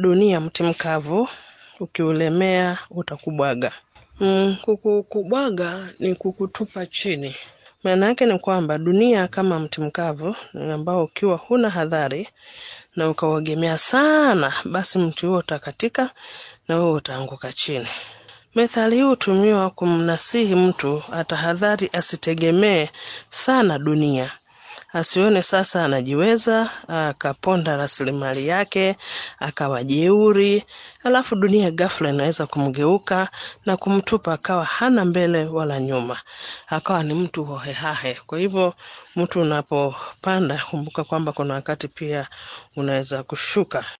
dunia mti mkavu, ukiulemea utakubwaga. Mm, kukubwaga ni kukutupa chini. Maana yake ni kwamba dunia kama mti mkavu ambao ukiwa huna hadhari na ukauegemea sana, basi mti huo utakatika na wewe utaanguka chini. Methali hii hutumiwa kumnasihi mtu atahadhari asitegemee sana dunia, asione sasa anajiweza akaponda rasilimali yake akawa jeuri, alafu dunia ghafla inaweza kumgeuka na kumtupa akawa hana mbele wala nyuma, akawa ni mtu hohehahe. Kwa hivyo mtu unapopanda, kumbuka kwamba kuna wakati pia unaweza kushuka.